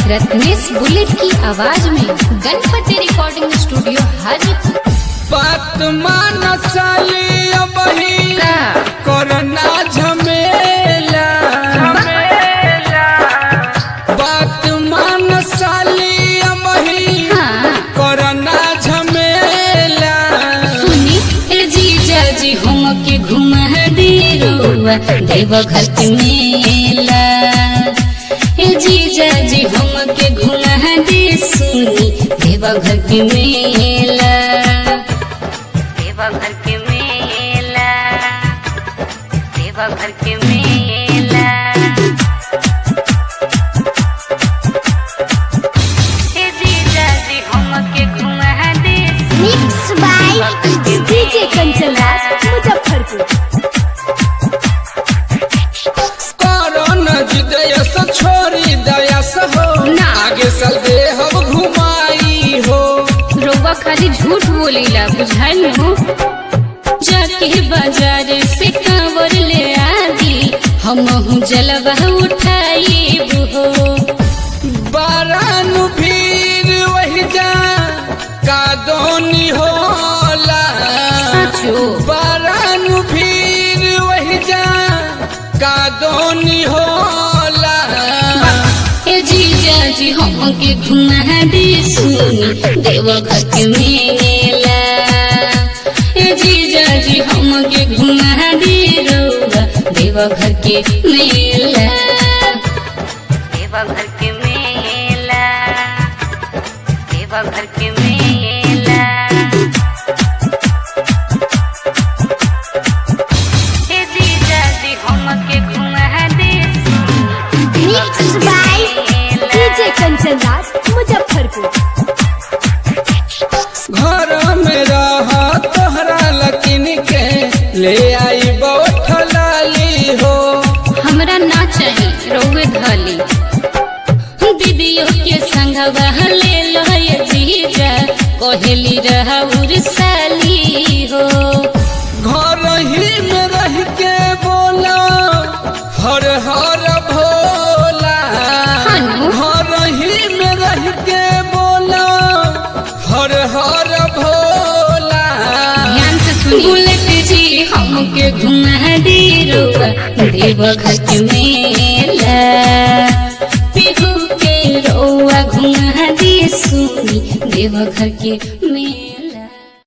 Ratnesh bullet की आवाज में गणपति रिकॉर्डिंग स्टूडियो हाजीपुर बात मान साली अबही का? कोरोना झमेला बात मान साली अबही हाँ कोरोना झमेला सुनी ए जीजा जी हम के घुमा दे रुआ देव घर के मेला ए जीजा जी हम के घुमा दे सुनी देव घर के मेला देव घर के मेला देव घर के मेला ए जीजा जी हम के घुमा दे mix by DJ Kanchan Raj Muzaffarpur corona जिदया से छोड़ी दया से हो ना। आगे चल दे हम घुमाई हो रउआ खाली झूठ बोलेला बुझाइल हो जाके बाजार से कांवर ले आदी हम जलवा उठाई हो बारानु भीड़ वही जा का दोनी होला सचो बारानु भीड़ वही जा का दोनी होला ए जीजा जी हम के घुमा दे सुनी देव घर के मेला ए जीजा जी हम के घुमा दे रउआ देव घर के मेला देव घर के मेला देव घर के मेला ए जीजा जी हम के घुमा दे mix by DJ Kanchan Raj Muzaffarpur घर में रह तोहरा लकिन के ले आई बहुत लाली हो हमरा ना चाही रउए धली दीदियों के संगवा ले लो ये जीजा कहली रहउर साली हो घर ही में रह के बोला हर हर भोला हनु। घर ही में रह के बोला हर हर भोला ध्यान से सुनी बुलेट जी हमके घुमा दे रुआ देव घर के मेला पिहू के रउआ घुमा दे सुनी देव घर के मेला